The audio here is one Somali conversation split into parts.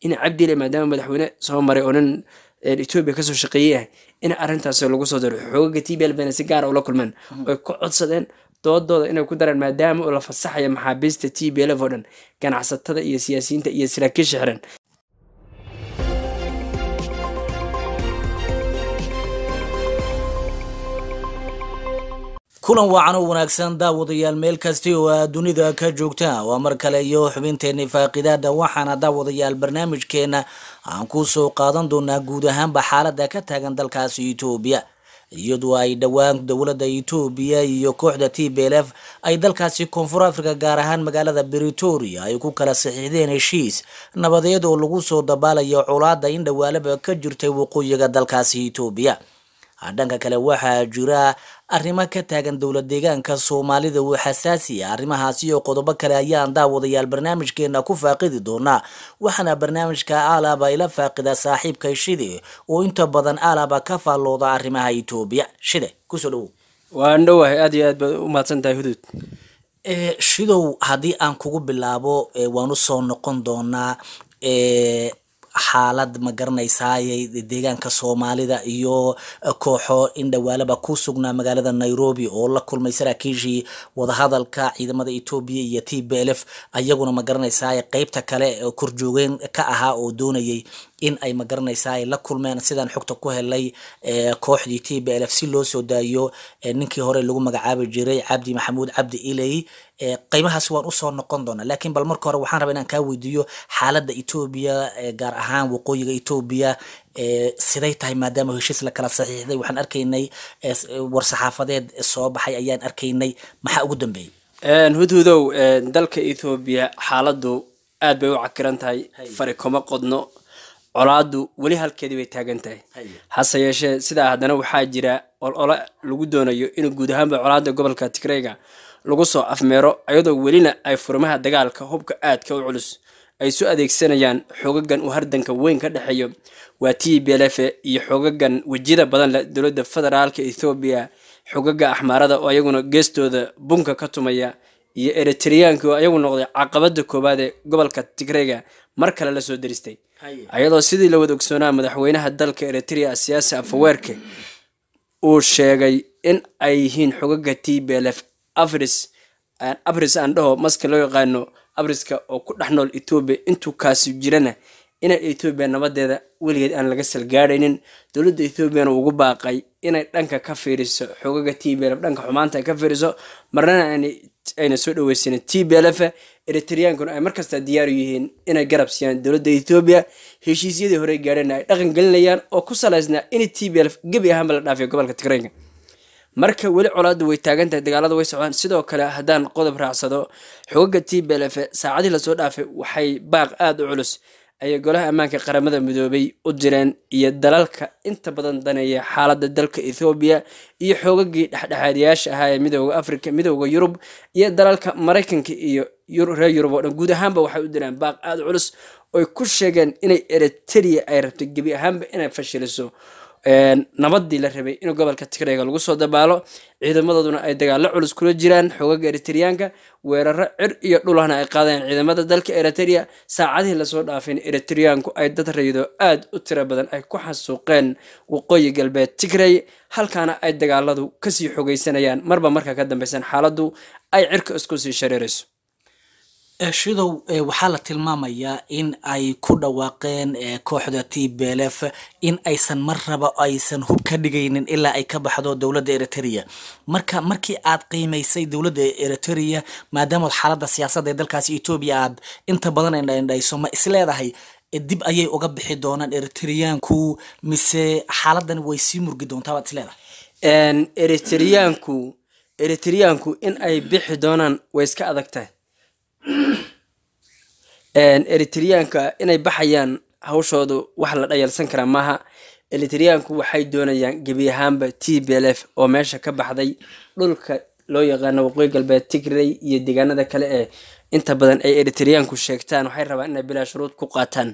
in cabdile maadaama madaxweyne soo maray oo nin etoobiya kasoo shaqeeyey ah in arrintaas lagu soo daro xoogaga t b l bana si gaara ula kulmeen oy ku codsadeen doodooda inay ku daraan maadaama uu la fasaxayo maxaabiista t b lf oo dhan ganacsatada iyo siyaasiyiinta iyo saraakiisha xiran kulan wacan oo wanaagsan daawadayaal meel kasti oo aad dunida ka joogtaan waa mar kale iyo xubinteenii faaqidaada waxaana daawadayaal barnaamijkeena aan ku soo qaadan doonaa guud ahaanba xaalada ka taagan dalkaasi etoobiya iyadoo ay dhowaan dowladda etoobiya iyo kooxda t b l f ay dalkaasi koonfur africa gaar ahaan magaalada britoria ay ku kala saxiixdeen heshiis nabadeed oo lagu soo dabaalayo colaada in dhawaalaba ka jirtay waqooyiga dalkaasi etoobiya dhanka kale waxaa jira arrimo ka taagan dowlad deegaanka soomaalida oo xasaasiya arrimahaasi iyo qodobo kale ayaan daawadayaal barnaamijkeena ku faaqidi doonaa waxaana barnaamijka aalaba ila faaqida saaxiibka shide oo inta badan aalaba ka faallooda arrimaha etoobiya shide kusoo dhawow waan dhowahay aad iyo aad baad u mahadsan tahay huduud shidow haddii aan kugu bilaabo waan usoo noqon doonaa xaalad ma garanaysaaye deegaanka soomaalida iyo kooxo in dhawaalaba ku sugnaa magaalada nairobi oo la kulmay saraakiishii wadahadalka ciidamada etoobiya iyo t b l f ayaguna ma garanaysaaye qeybta kale korjoogeen ka ahaa oo doonayay in ay ma garanaysaa la kulmeen sidaan xogta ku helay kooxdii t b l f si loo soo daayo ninkii hore lagu magacaabi jiray cabdi maxamuud cabdi iley qeymahaasi waan usoo noqon doonaa laakiin bal marka hore waxaan rabaa inaan kaa weydiiyo xaaladda etoobiya gaar ahaan waqooyiga etoobiya siday tahay maadaama heshiis la kala saxiixday waxaan arkaynay war-saxaafadeed soo baxay ayaan arkaynay maxaa ugu dambeeyey hudhudow dalka ethoobiya xaaladu aad bay u cakiran tahay fari kuma qodno colaadu weli halkeedii bay taagan tahay hase yeeshee sidaa haddana waxaa jira olole lagu doonayo in guud ahaanba colaada gobolka tigreyga lagu soo afmeero iyadoo welina ay furmaha dagaalka hubka aadka u culus ay su adeegsanayaan xoogagan uu hardanka weyn ka dhexeeyo waa t b l f iyo xoogagan wejiyada badan leh dowladda federaalka ethoobiya xogaga axmaarada oo ayaguna geestooda bunka ka tumaya iyo eritreyaanka oo ayagu noqday caqabada koowaad ee gobolka tigreyga mar kale lasoo daristay ayadoo sidii la wada ogsoonaa madaxweynaha dalka eritrea siyaasi afaweerke uu sheegay in ay yihiin xogaga t b l f afris abris aan dhaho maska loo yaqaano abriska oo ku dhex nool etoobiya intuu kaasi jirana inay etoobiya nabadeeda weligeed aan laga salgaadhaynin dowladda ethoobiyan ugu baaqay inay dhanka ka fiiriso xogaga t b l f dhanka xumaanta ay ka fiiriso marnana ayna soo dhaweysanin t b l f eritreyankuna ay markasta diyaaru yihiin inay garab siiyaan dowladda ethoobiya heshiisyadii horey gaadheenna ay dhaqan gelinayaan oo ku salaysnaa in t b l f gebi ahaanba la dhaafiyo gobolka tigreyga marka weli colaadu way taagan tahay dagaalada way socdaan sidoo kale haddaan qodob raacsado xogaga t b l f saacadii lasoo dhaafay waxay baaq aada u culus ayay golaha ammaanka qaramada midoobay u direen iyo dalalka inta badan daneeya xaaladda dalka ethoobiya iyo xoogagii dhexdhexaadiyaasha ahaa ee midooda africa midooda yurub iyo dalalka maraykanka iyo reer yurub oo dhan guud ahaanba waxay u direen baaq aada u culus oy ku sheegeen inay eritrea ay rabto gebi ahaanba inay fashiliso nabadii la rabay in gobolka tigreyga lagu soo dabaalo ciidamadooduna ay dagaalo culus kula jiraan xoogaga eritreyaanka weeraro cir iyo dhulahna ay qaadeen ciidamada dalka eritrea saacadihii lasoo dhaafin eritreyaanku ay dad raydo aada u tiro badan ay ku xasuuqeen waqooyi galbeed tigrey halkaana ay dagaaladu kasii xogeysanayaan marba marka ka dambeysan xaaladu ay cirka isku sii shareerayso shidow waxaa la tilmaamayaa in ay ku dhawaaqeen kooxda t b l f in aysan mar raba aysan hub ka dhigaynin ilaa ay ka baxdo dowladda eritrea marka markii aad qiimaysay dowladda eritrea maadaama xaaladda siyaasadda ee dalkaasi etoobiya aad inta badan indhaindhayso ma isleedahay dib ayay uga bixi doonaan eritreyaanku mise xaaladan way sii murgi doontaa baad isleedahay eritreyaanku eritreyaanku in ay bixi doonaan way iska adag tahay eritreyaanka inay baxayaan hawshoodu wax la dhayalsan karaa maaha eritreyaanku waxay doonayaan gebi ahaanba t b l f oo meesha ka baxday dhulka loo yaqaano waqooyi galbeed tigrey iyo deegaanada kale ee inta badan ay eritreyaanku sheegtaan waxay rabaan inay bilaa shuruud ku qaataan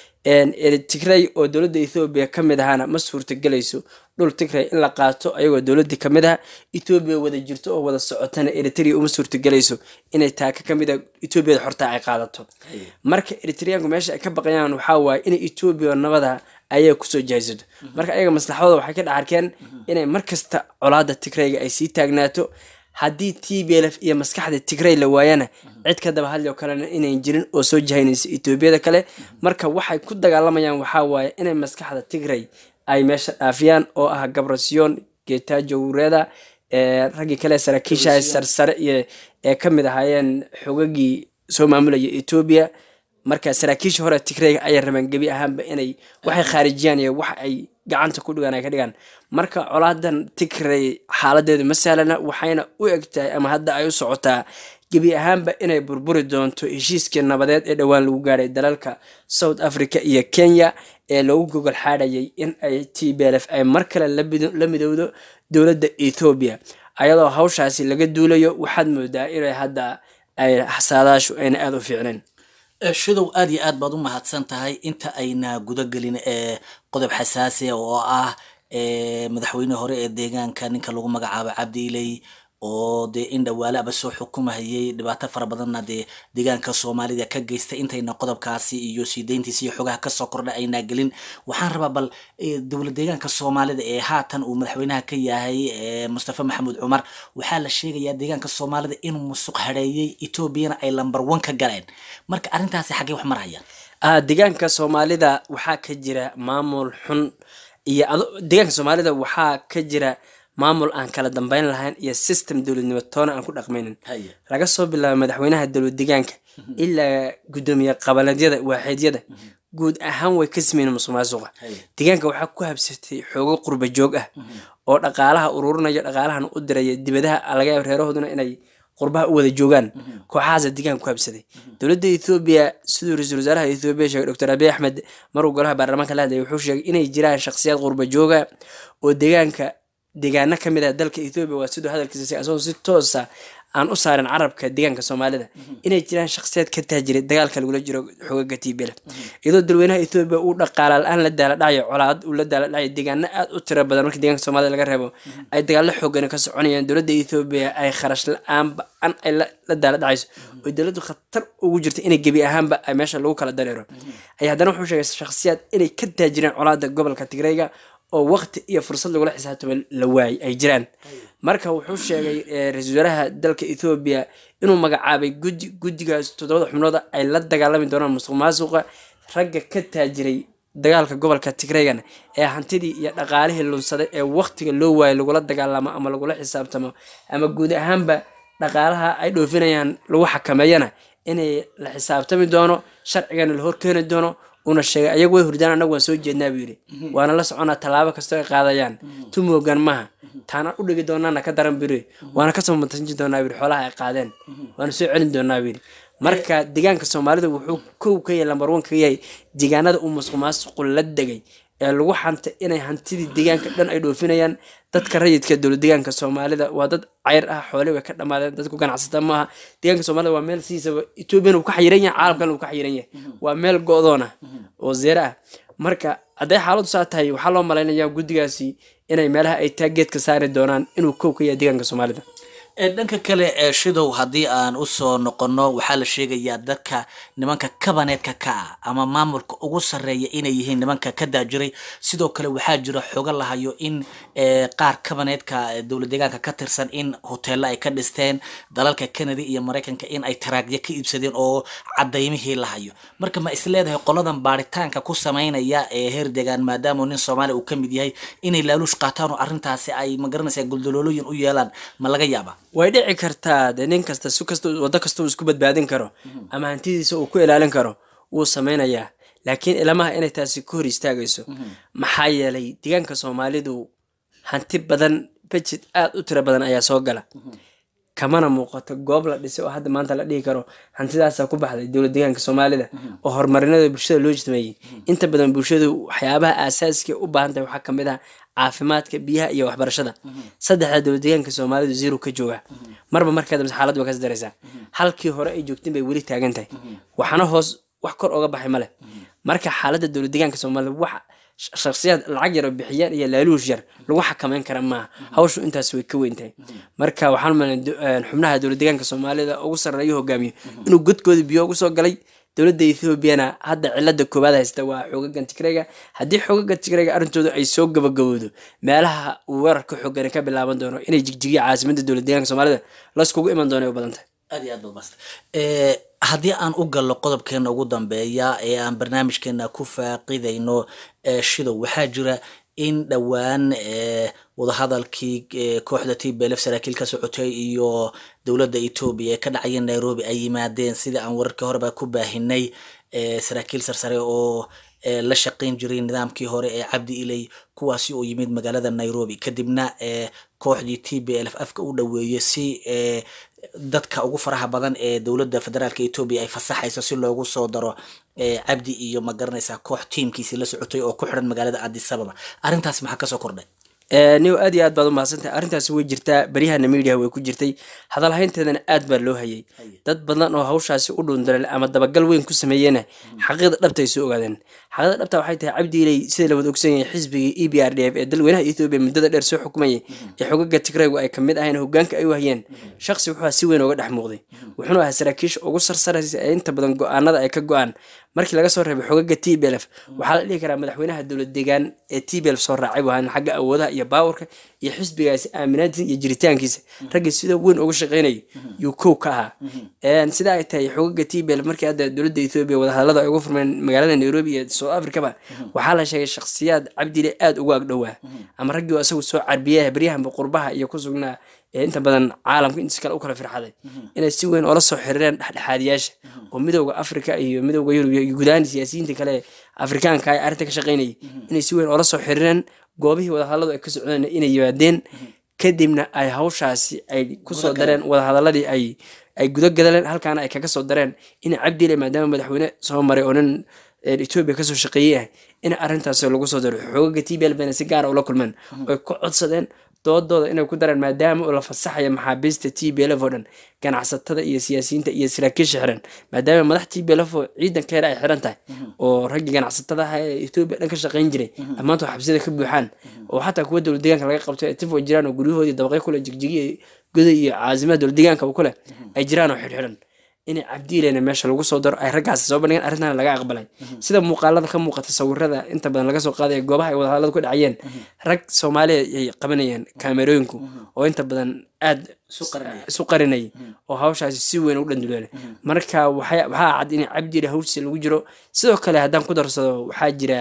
tigray oo dowladda ethoobiya ka mid ahaana ma suurtagelayso dhul tigray in la qaato ayagoo dowladii kamid aha etoobiya wada jirto oo wada socotana eritrea uma suurtagelayso inay taaka kamid a etoobiyada xortaa ay qaadato marka eritreyaanku meesha ay ka baqayaan waxaa waaye inay etoobiya nabada ayaga kusoo jahaysato marka ayaga maslaxadooda waxay ka dhex arkeen inay markasta colaada tigrayga ay sii taagnaato haddii t b lf iyo maskaxda tigray la waayana cid ka daba hadli oo kalena inayn jirin oo soo jahaynaysa etoobiyada kale marka waxay ku dagaalamayaan waxaa waaye inay maskaxda tigray ay meesha dhaafiyaan oo ah gabrasiyon getajo wureda raggii kale saraakiisha sarsare iyo ee kamid ahaayeen xogagii soo maamulaya etoobiya marka saraakiisha hore tigrayga ayay rabeen gebi ahaanba inay waxay khaarijiyaan iyo wax ay gacanta ku dhigaan ay ka dhigaan marka colaadan tigray xaaladeedu ma sahlana waxayna u egtahay ama hadda ay u socotaa gebi ahaanba inay burburi doonto heshiiskii nabadeed ee dhowaan lagu gaadhay dalalka south africa iyo kenya ee loogu gogol xaadhayay in ay t b lf ay mar kale la midowdo dowladda ethoobiya ayadoo hawshaasi laga duulayo waxaad moodaa inay hadda ay xasaadaashu ayna aada u fiicnayn shidow aada iyo aad baad u mahadsan tahay inta ayna gudagelin ee qodob xasaasi oo ah madaxweyne hore ee deegaanka ninka lagu magacaabo cabdiiley oo dee in dhawaalaaba soo xukumahayay dhibaato fara badanna dee deegaanka soomaalida ka geystay intayna qodobkaasi iyo sii deyntiisa iyo xogaha kasoo kordha aynaa gelin waxaan rabaa bal dowla deegaanka soomaalida ee haatan uu madaxweynaha ka yahay mustafa maxamuud cumar waxaa la sheegayaa deegaanka soomaalida inuu musuq hareeyey etoobiyana ay lamber one ka galeen marka arrintaasi xaggee wax marhayaan deegaanka soomaalida waxaa ka jira maamul xun iyo deegaanka soomaalida waxaa ka jira maamul aan kala dambeyn lahayn iyo system dowladnimo toona aan ku dhaqmaynin laga soo bilaabo madaxweynaha dowlad deegaanka ilaa guddoomiye qabaaleedyada waaxiidyada guud ahaan way ka sameyn musuq maasuqa deegaanka waxaa ku habsatay xoogo qurba joog ah oo dhaqaalaha ururinaya dhaqaalahan u diraya dibadaha laga yaab reerahooduna inay qurbaha u wada joogaan kooxahaasa deegaanka ku habsaday dowladda ethoobiya siduu ra-iisul wasaaraha ethoobiya sheegay doctor abiy axmed maruu golaha baarlamaanka la hadlayay wuxuu sheegay inay jiraan shakhsiyaad qurba jooga oo deegaanka deegaano kamid ah dalka ethoobiya waa siduu hadalkiisa asagoo si toosa aan u saarin carabka deegaanka soomaalida inay jiraan shakhsiyaad ka taajiray dagaalka lagula jiro xogaga tibela iyadoo dalweynaha ethoobiya uu dhaqaala la-aan la daala dhacayo colaad uu la daala dhacayo deegaano aada u tiro badan marka deegaanka soomaalida laga reebo ay dagaallo xoogani ka soconayaan dowladda ethoobiya ay kharash la-aan ba-an ay la daala dhacayso oo dowladdu khatar ugu jirta inay gebi ahaanba ay meesha lagu kala dareero ay haddana wuxuu sheegay shakhsiyaad inay ka taajireen colaada gobolka tigrayga oo waqti iyo fursad lagula xisaabtamo la waayay ay jiraan marka wuxuu sheegay ra-iisul wasaaraha dalka ethoobiya inuu magacaabay guddi guddigaas toddobada xubnooda ay la dagaalami doonaan musuq maasuqa ragga ka taajiray dagaalka gobolka tigraygana ee hantidii iyo dhaqaalihii lunsaday ee waqtiga loo waayay lagula dagaalamo ama lagula xisaabtamo ama guud ahaanba dhaqaalaha ay dhoofinayaan lagu xakameeyana inay la xisaabtami doono sharcigana la horkeeni doono una sheegay ayagu way hurdaan anagu waan soo jeednaa buu yidhi waana la soconaa tallaabo kastoo ay qaadayaan tumoogan maha taana u dhigi doonaana ka daran buu yidhi waana kasoo matanji doonaa buu yidhi xoolaha ay qaadeen waana soo celin doonaa buu yidhi marka deegaanka soomaalida wuxuu kow ka yahay lambar one ka yahay deegaanada uu musuq maasuqu la degay ee lagu xantay inay hantidii deegaanka dhan ay dhoofinayaan dadka rayidka dowlad deegaanka soomaalida waa dad ceyr ah xoole way ka dhamaadeen dadku ganacsata maaha deegaanka soomaalida waa meel sidiisaba ethoobiyan uu ka xayiran yahay caalamkan uu ka xayiran yahay waa meel go-doon ah oo zeere ah marka hadday xaaladu saa tahay waxaa loo malaynayaa guddigaasi inay meelaha ay taageedka saari doonaan inuu kow ka yahay deegaanka soomaalida dhanka kale ee shidow haddii aan usoo noqono waxaa la sheegayaa dadka nimanka kabaneedka ka ah ama maamulka ugu sarreeya inay yihiin nimanka ka daajiray sidoo kale waxaa jira xogo lahayo in qaar kabaneedka dowlad deegaanka ka tirsan in hoteello ay ka dhisteen dalalka canada iyo maraykanka in ay taraagyo ka iibsadeen oo cadaymihii lahayo marka ma is leedahay qoladan baaritaanka ku sameynaya ee heer deegaan maadaama nin soomaaliya uu ka mid yahay inay laaluush qaataan oo arrintaasi ay magaranaysaa guldaloolooyin u yeelaan ma laga yaaba way dhici kartaa dee nin kasta si kasta waddo kasta uu isku badbaadin karo ama hantidiisa uu ku ilaalin karo wuu sameynayaa laakiin ilamaha inay taasi ka hor istaagayso maxaa yeelay deegaanka soomaalidu hanti badan bejed aada u tiro badan ayaa soo gala kamana muuqato goob la dhisay oo hadda maanta la dhihi karo hantidaasa ku baxday dowlad deegaanka soomaalida oo horumarinada bulshada loo jitmeeyey inta badan bulshadu waxyaabaha aasaaska u baahan tahay waxaa kamid ah caafimaadka biyaha iyo waxbarashada saddexda dowlad deegaanka soomaalidu zero ka jooga marba markaa dambe xaaladdu waa kas daraysaa halkii hore ay joogteen bay weli taagan tahay waxna hoos wax kor oga baxay male marka xaaladda dowlad deegaanka soomaalida wax shaksiyaad lacag yar oo bixiyaan iyo laaluush yar lagu xakameyn kara maaha hawshu intaas way ka weyn tahay marka waxaan malay xubnaha dowlad deegaanka soomaalida ugu sarreeyo hogaamiyo inuu godkooda biyo ugu soo galay dowladda ethoobiana hadda cilada koowaad haysta waa xoogagan tigrayga haddii xoogagan tigrayga arrintooda ay soo gabagabowdo meelaha uu weerarka xoogani ka bilaaban doono inay jigjigiya caasimadda dowlad deegaanka soomaalida layskugu iman doono ay u badan tahay aad iyo aad baad maasta haddii aan u galno qodobkeena ugu dambeeya ee aan barnaamijkeena ku faaqidayno shidow waxaa jira in dhowaan wadahadalkii kooxda t belef saraakiil ka socotay iyo dowladda etoobiya ee ka dhacaya nairobi ay yimaadeen sida aan wararkii horeba ku baahinay saraakiil sarsare oo la shaqayn jiray nidaamkii hore ee cabdi iley kuwaasi oo yimid magaalada nairobi kadibna kooxdii t b lf afka u dhaweeyey si dadka ugu faraha badan ee dowladda federaalk etoobiya ay fasaxayso si loogu soo daro cabdi iyo ma garanaysaa koox tiimkiisi la socotay oo ku xiran magaalada addis ababa arrintaasi maxaa kasoo kordhay niw aad iyo aad baad umahadsantahay arrintaasi way jirtaa beryahana media way ku jirtay hadalhaynteedana aad baa loo hayay dad badan oo hawshaasi u dhuundaleel ama dabagal weyn ku sameeyena xaqiiqda dhabta ay soo ogaadeen xaqiiqda dhabta waxay tahay cabdi iley sida la wada ogsan yahay xisbigii e b r d f ee dalweynaha ethoobiya muddada dheer soo xukumayay ee xogaga tigraygu ay kamid ahayn hogaanka ay u hayeen shaqsi wuxuu si weyn uga dhex muuqday wuxuuna ahaa saraakiisha ugu sarsaraysa ee inta badan go-aanada ay ka go-aan markii laga soo reebay xogaga t b lf waxaa la dhihi karaa madaxweynaha dowlad deegaan ee t b lf soo raacay wahaan xagga awoodaha iyo baawarka iyo xisbigaasi aaminaantiisa iyo jiritaankiisa raggii sida weyn uga shaqeynayay yuu kow ka ahaa sida ay tahay xogaga t b lf markii hadda dowladda ethoobiya wadahadalada ay ugu furmeen magaalada nairobi iyo south africaba waxaa la sheegay shakhsiyaad cabdile aada ugu agdhowaa ama raggii isagu soo carbiyaha beryahanba qurbaha iyo ku sugnaa inta badan caalamka intiis kale u kala firxaday inay si weyn oola soo xiriireen dhexdhexaadiyaasha oo midowda africa iyo midowda yurub iyo gudahaan siyaasiyiinta kale afrikaanka ay arrinta ka shaqeynayay inay si weyn oola soo xiriireen goobihii wadahadalladu ay ka socdeen inay yimaadeen kadibna ay hawshaasi ay kusoo dareen wadahadaladii ay ay guda gadaleen halkaana ay kaga soo dareen in cabdile maadaama madaxweyne soo maray oo nin etoobiya kasoo shaqeeyey ah in arrintaas lagu soo daro xoogaga t b l bana si gaara ula kulmeen oy ku codsadeen doodooda inay ku dareen maadaama uu la fasaxaya maxaabiista t b lf oo dhan ganacsatada iyo siyaasiyiinta iyo saraakiisha xiran maadaama madax t b lf oo ciidankeeda ay xiran tahay oo raggii ganacsatada aha ee etoobiya dhan ka shaqayn jiray dhammaantood xabsiyada ka buuxaan oo xataa kuwa dowlad deegaanka laga qabto ee tifo jiraan oo guryahoodii dabaqyo kule jigjigiya goda iyo caasimaha dowlad deegaanka kule ay jiraan oo xidhxidhan in cabdiilena meesha lagu soo daro ay raggaasi soo bandhigeen arrintan laga aqbalay sida muuqaalada ka muuqata sawirada inta badan laga soo qaadaya goobaha ay wadahadalada ku dhacayeen rag soomaaliya ay qabanayeen kaamerooyinku oo inta badan aada isu qarinayay oo hawshaasi si weyn u dhanduleelay marka waxaa cad in cabdiile hawshiisa lagu jiro sidoo kale haddaan ku darsado waxaa jira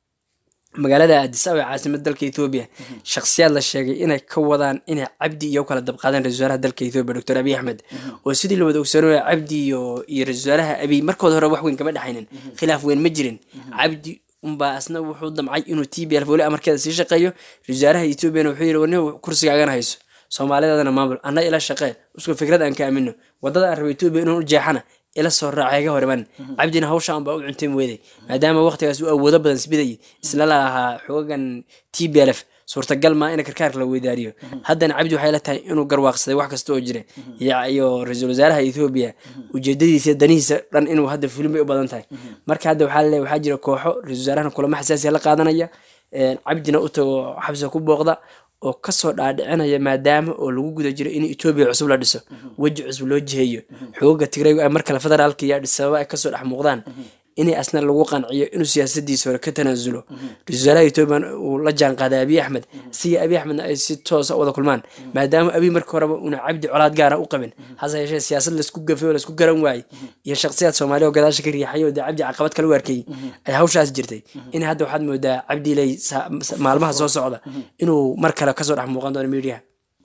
magaalada addis ababa caasimada dalka ethoobiya shakhsiyaad la sheegay inay ka wadaan inay cabdi iyo kala dabqaadeen ra-isul wasaaraha dalka ethoobiya doctor abiy axmed oo sidii la wada ogsoonaya cabdi iyo iyo ra-isul wasaaraha abiy markooda hore wax weyn kama dhexaynin khilaaf weyn ma jirin cabdi unbaa asna wuxuu damcay inuu t b l weli amarkeeda sii shaqeeyo ra-isul wasaaraha ethoobiana wuxuu yidhi warni kursigaagana hayso soomaalidaadana maamul anna ila shaqee isku fikrad aan ka aamino wadada aan rabo etoobiya inuu u jeexana ila soo raacay ga horman cabdina hawshaan baa u cuntay weeday maadaama waqtigaas uu awoodo badan sbidayay isla lahaa xoogan t b l f suurtagal maa in karkaarka la weydaariyo haddana cabdi waxay la tahay inuu garwaaqsaday wax kasta oo jira iyo ra-iisul wasaaraha ethoobiya ujeedadiisa danihiisa dhan inuu hadda fulin bay u badan tahay marka hadda waxaa laleeyahay waxaa jira kooxo ra-isul wasaarahana kulamo xasaasiya la qaadanaya cabdina u tago xabsiga ku booqda oo kasoo dhaadhicinaya maadaama oo lagu guda jiro in etoobiya cusub la dhiso weji cusub loo jiheeyo xooga tigraygu ay mar kale federaalka iyo adhis ababa ay kasoo dhex muuqdaan inay asna lagu qanciyo inuu siyaasadiisa hore ka tanaasulo ra-isul wasaaraha etoobiya uu la jaan qaaday abiy axmed siga abiy axmedna ay si toosa wada kulmaan maadaama abiy markii horeba una cabdi colaad gaara u qabin hase yeeshee siyaasad laisku gafay oo laisku garan waayey iyo shakhsiyaad soomaaliya oo gadaasha ka riixay oo dee cabdi caqabad kale u arkayay ay hawshaas jirtay in hadda waxaad moodaa cabdi ilay maalmaha soo socda inuu mar kale kasoo dhex muuqan doono miidiyaha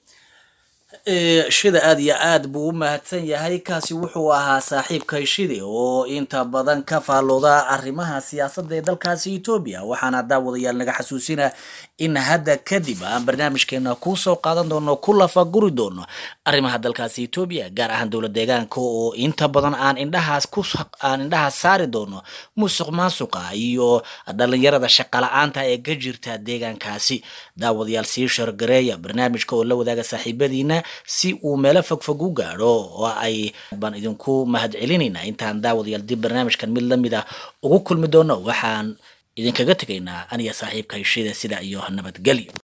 shida aada iyo aad buu u mahadsan yahay kaasi wuxuu ahaa saaxiibkay shide oo inta badan ka faallooda arrimaha siyaasadda ee dalkaasi etoobiya waxaana daawadayaal naga xasuusina in hadda kadib aan barnaamijkeena kusoo qaadan doono ku lafaguri doono arrimaha dalkaasi etoobiya gaar ahaan dowlad deegaanka oo inta badan aan indhahaas ku aan indhahaas saari doono musuq maasuqa iyo dhalinyarada shaqala-aanta ee ka jirta deegaankaasi daawadayaal sii shargareeya barnaamijka oo la wadaaga saaxiibadiina si uu meelo fogfog u gaadho oo ay baan idinku mahad celinaynaa intaan daawadayaal dib barnaamijkan mid lamid ah ugu kulmi doono waxaan idinkaga tegaynaa aniga saaxiibka heshida sida iyo nabadgelyo